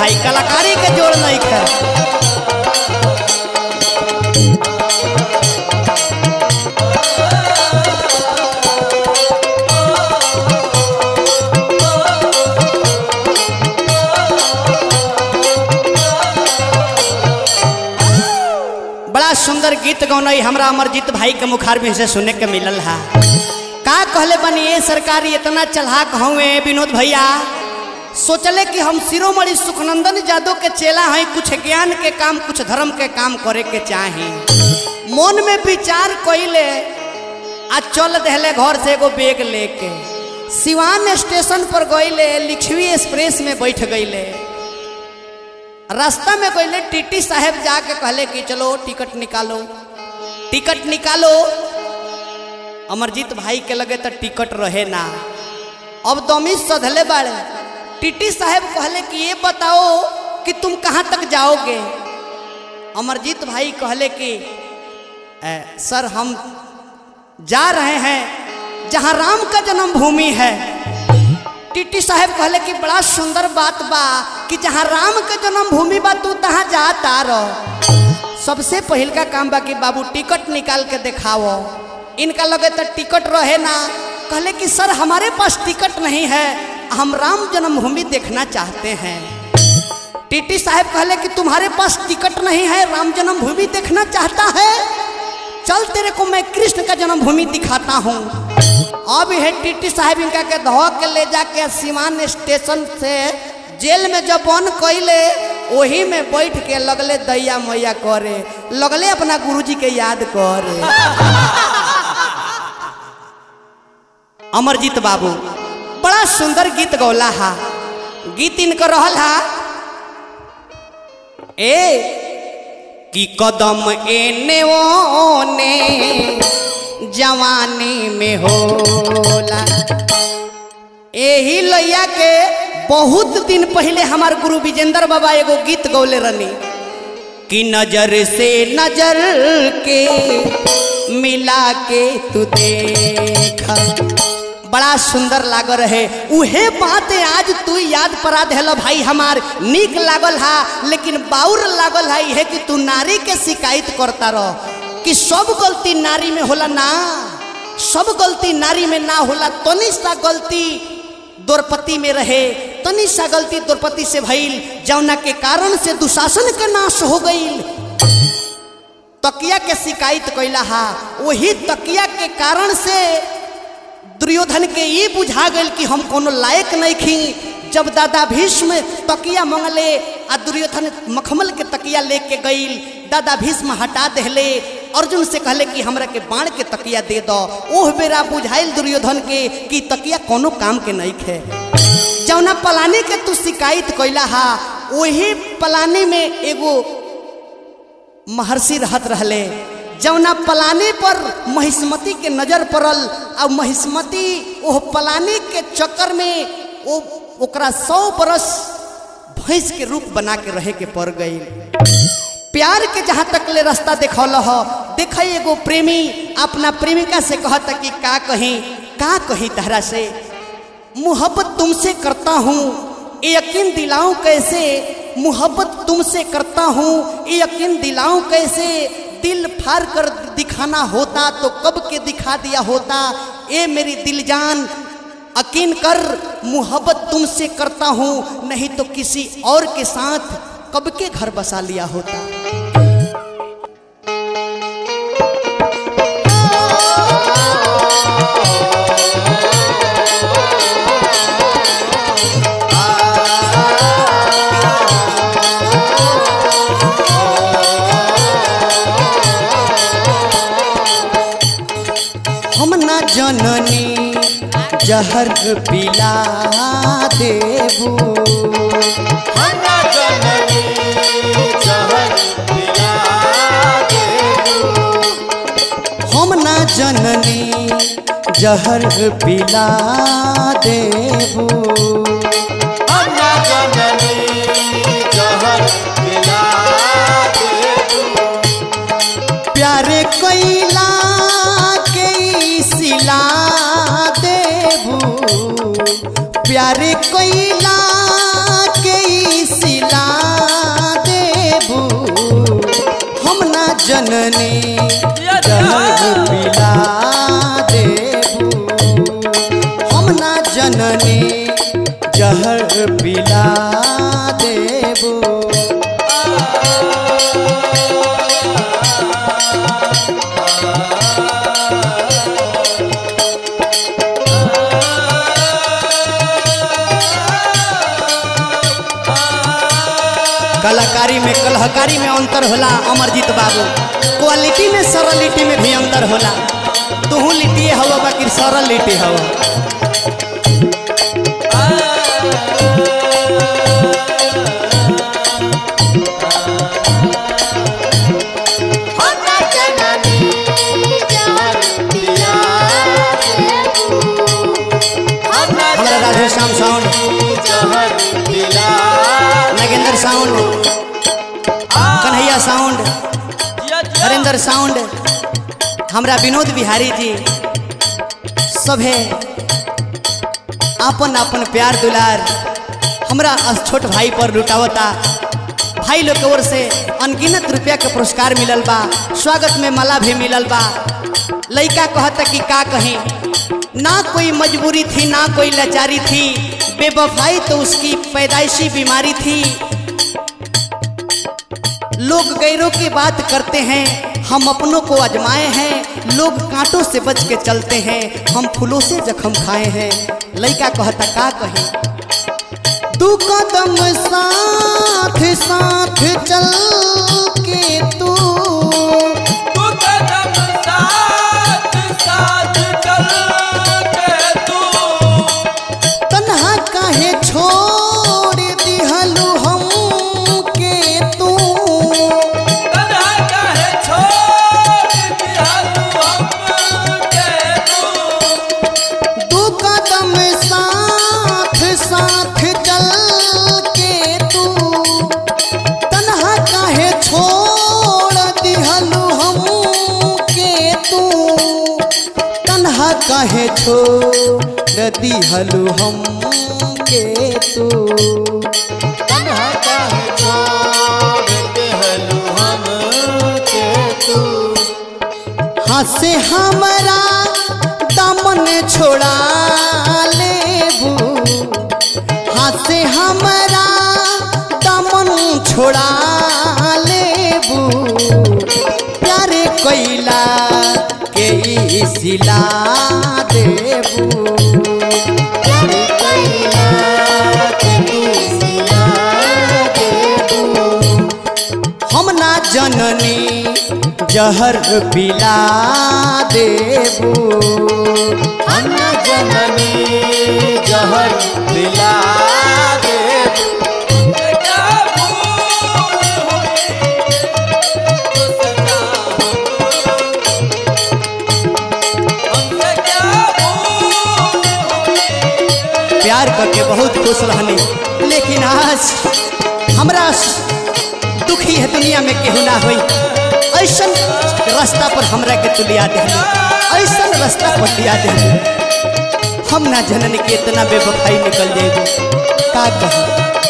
भाई कलाकारी के जोड़ नहीं कर बड़ा सुंदर गीत गौनई हमरा अमरजीत भाई के मुखार में से सुने के मिलल है का कहले बनी ये सरकारी इतना चढ़ाक हुए विनोद भैया सोचले कि हम शिरोमणि सुखनंदन जादव के चेला हैं कुछ ज्ञान के काम कुछ धर्म के काम करे के चाहे मन में विचार कइले आ चल दहले घर से एगो बैग लेके सिवान स्टेशन पर गइले लिखवी एक्सप्रेस में बैठ गइले रास्ता में गइले टीटी साहब जाके कहले कि चलो टिकट निकालो टिकट निकालो अमरजीत भाई के लगे तो टिकट रहे ना अब दमी सधले बाड़े टीटी साहब कहले कि ये बताओ कि तुम कहाँ तक जाओगे अमरजीत भाई कहले कि "ए, सर हम जा रहे हैं जहाँ राम का जन्मभूमि है टीटी साहब कहले कि बड़ा सुंदर बात बा कि जहाँ राम के जन्मभूमि बा तू तहाँ जाता रह सबसे पहिल का काम बा कि बाबू टिकट निकाल के दिखाओ इनका लगे तो टिकट रहे ना कहले कि सर हमारे पास टिकट नहीं है हम राम जन्मभूमि देखना चाहते हैं टीटी साहब कहले कि तुम्हारे पास टिकट नहीं है राम जन्मभूमि देखना चाहता है चल तेरे को मैं कृष्ण का जन्मभूमि दिखाता हूँ अब है टीटी साहब इनका के धो के ले जाके सीमान स्टेशन से जेल में जब बंद कैले वही में बैठ के लगले दैया मैया करे लगले अपना गुरुजी के याद करे अमरजीत बाबू बड़ा सुंदर गीत गौला हा गीत इनकर रहल हा ए कि कदम एने ओने जवानी में होला एही लैया के बहुत दिन पहले हमार गुरु विजेंद्र बाबा एगो गीत गौले रहनी कि नजर से नजर के मिला के तू देखा बड़ा सुंदर लाग रहे उहे बात आज तू याद परा देल भाई हमार नीक लागल हा लेकिन बाउर लागल है है कि तू नारी के शिकायत करता रह कि सब गलती नारी में होला ना सब गलती नारी में ना होला तनी सा गलती द्रौपदी में रहे तनी सा गलती द्रौपदी से भइल जौना के कारण से दुशासन के नाश हो गईल तकिया के शिकायत कैला हा वही तकिया के कारण से दुर्योधन के ये बुझा गई कि हम कोनो लायक नहीं खी जब दादा भीष्म तकिया मंगले आ दुर्योधन मखमल के तकिया लेके गईल दादा भीष्म हटा देले अर्जुन से कहले कि हमरा के बाण के तकिया दे दो ओह बेरा बुझाइल दुर्योधन के कि तकिया कोनो काम के नहीं खे जौना पलानी के तू शिकायत कैला हा वही पलानी में एगो महर्षि रहत रहले जौना पलानी पर महिष्मती के नजर पड़ल और महिष्मती ओह पलानी के चक्कर में ओ ओकरा सौ बरस भैंस के रूप बना के रहे के पड़ गई प्यार के जहाँ तक ले रास्ता देखौल ह देख एगो प्रेमी अपना प्रेमिका से कहता कि का कहीं का कहीं तहरा से मोहब्बत तुमसे करता हूँ ये यकीन दिलाऊं कैसे मोहब्बत तुमसे करता हूँ ये यकीन दिलाऊं कैसे दिल फाड़ कर दिखाना होता तो कब के दिखा दिया होता ए मेरी दिल जान यकीन कर मोहब्बत तुमसे करता हूँ नहीं तो किसी और के साथ कब के घर बसा लिया होता हम न जननी जहर पिला देबू हम न जननी जहर पिला देबू प्यारे कैला के ई सिला देबू प्यारे कैला के ई सिला जननी जहर पिला देबू हम ना जननी जहर पिला देबू कलाकारी में कलहकारी में अंतर होला अमरजीत बाबू क्वालिटी में सरलिटी में भी अंतर होला तुहू लिट्टी हवा बाकी सरल लिट्टी हवा हमारा Radhe Shyam sound Nagendra sound Kanhaiya sound Harendra sound हमरा विनोद बिहारी जी सभे आपन आपन प्यार दुलार हमरा अस छोट भाई पर लुटावता भाई लोग के ओर से अनगिनत रुपया के पुरस्कार मिलल बा स्वागत में माला भी मिलल बा लइका कहता कि का कहीं ना कोई मजबूरी थी ना कोई लाचारी थी बेवफाई तो उसकी पैदाइशी बीमारी थी लोग गैरों की बात करते हैं हम अपनों को आजमाए हैं लोग कांटों से बच के चलते हैं हम फूलों से जख्म खाए हैं लइका कहता का कहे दू कदम साथ साथ चल के तू तन्हा काहे छोड़ दिहलू हम के तू दू कदम साथ साथ चल के तू तन्हा काहे छोड़ दिहलू हम के तू तन्हा काहे छोड़ दिहलू हम के तू तन्हा काहे छोड़ दिहलू हम के तू हंसे हमरा दामन छोड़ा लेबू हंसे हमरा दामन छोड़ा लेबू प्यारे कैला के ई सिला देबू प्यारे कैला के ई सिला देबू हम ना जननी जहर पिला देबू हम ना जननी जहर पिला देबू प्यार करके बहुत खुश रहनी लेकिन आज हमरा दुखी है दुनिया में केहू ना होई ऐसन रास्ता पर हमरा के तू लिया दे ऐसन रास्ता पर लिया दे हम ना जनन के इतना बेवफाई निकल जाएगी का कहूँ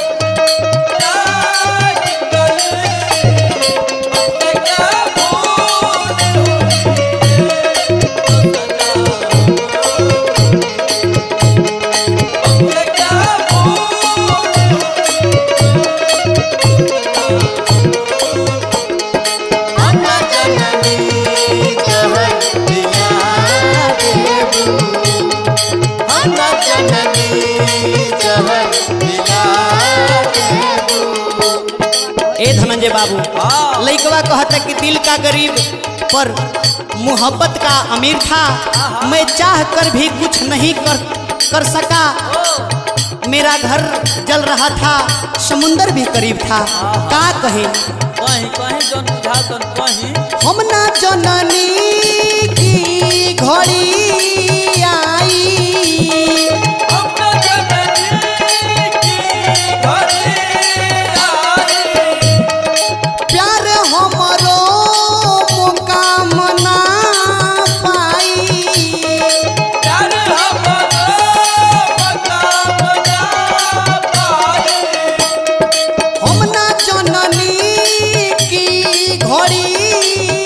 ए धनंजय बाबू लइकवा कहता कि दिल का गरीब पर मोहब्बत का अमीर था मैं चाह कर भी कुछ नहीं कर कर सका मेरा घर जल रहा था समुंदर भी करीब था का कहे कहीं कहीं जन बुझा तन कहीं हम ना जननी की घड़ी आई अपना जननी की घरे आई प्यार हमरो मुकाम ना पाई प्यार हमरो मकाम ना पाए हम ना जननी की घड़ी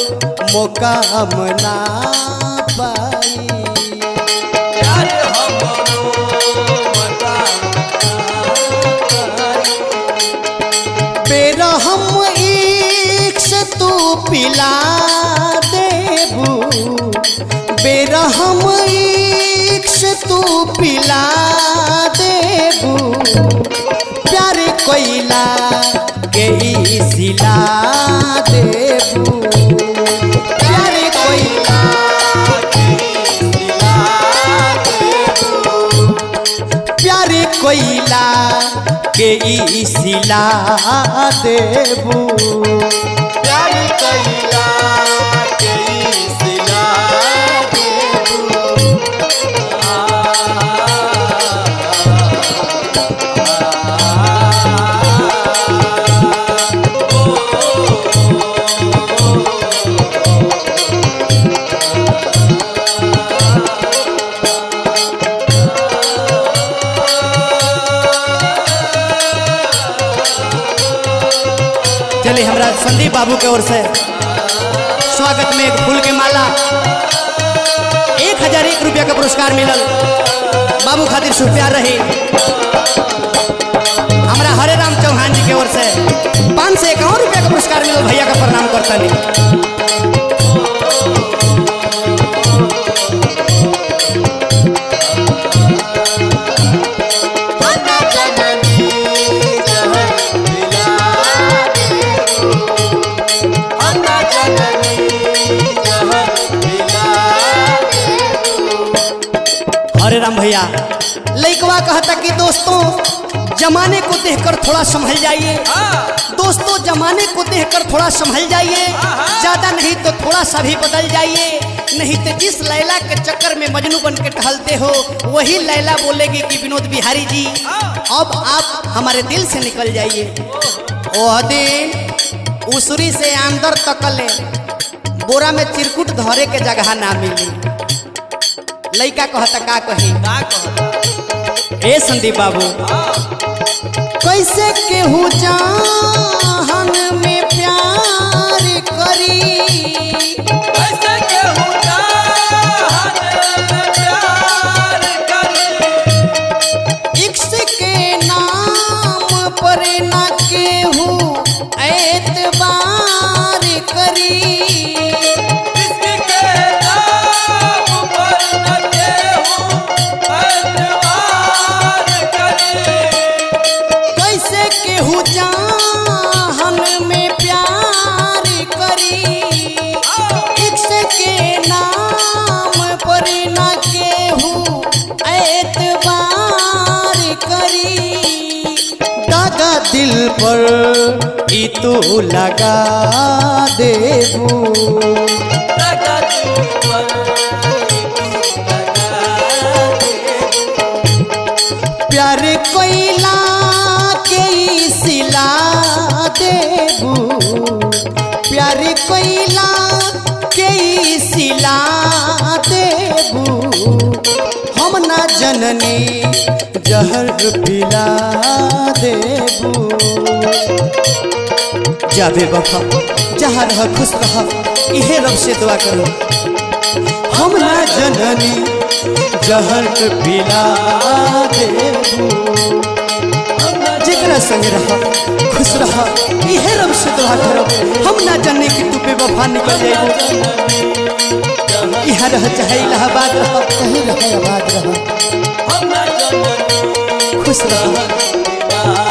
मुकाम ना पाई प्यार हमरो बता बेरहम इक्स तू पिला देबू बेरहम इक्स तू पिला देबू प्यार कोइला के ई सिला देबू प्यार कोइला प्यार कोइला के ई सिला देबू प्यार कैला के सिला चलिए हमरा संदीप बाबू के ओर से स्वागत में एक फूल के माला एक हजार एक रुपया का पुरस्कार मिलल बाबू खातिर शुभ प्यार रही हमरा हरे राम चौहान जी के ओर से पाँच सौ इक्यावन रुपया का पुरस्कार मिलल भैया का प्रणाम करता नहीं अन्ना जननी जहर मिला अन्ना जननी जहर मिला हरे राम भैया लइकवा कहता कि दोस्तों जमाने को देखकर थोड़ा संभल जाइए दोस्तों जमाने को देखकर थोड़ा संभल जाइए ज्यादा नहीं तो थोड़ा सा भी बदल जाइए नहीं तो जिस लैला के चक्कर में मजनू बन के टहलते हो वही लैला बोलेगी कि विनोद बिहारी जी अब आप हमारे दिल से निकल जाइए वह दिन उसरी से अंदर तकले बोरा में चिरकुट धरे के जगह ना मिली लइका कहता का कही का कहता ए संदीप बाबू कैसे केहू जान में प्यार करी ऐसे केहू जान में प्यार करे इक्स के नाम पर ना केहू एतबार करी इसके नाम पर न केहू एतबार करे कैसे केहू जान में प्यार करी इक्स के नाम पर ना केहू एतबार करी दागा दिल पर ई तू लगा देबू लगा दिल पर लगा दे प्यार कोइला के ई सिला देबू प्यार कोइला के ई सिला देबू हम ना जननी जहर पिला देबू जाबे बफा जहाँ रह खुश रह इहे रब से दुआ करो हम ना जननी जहर पिला देबू जेकरा संग रह खुश रह इहे रब से दुआ करो हम ना जाने कि तू बेवफा निकल जाएगी यहाँ रह चाहे इलाहाबाद रह कहीं रह आबाद रह हम न जननी खुश रह जहर मिला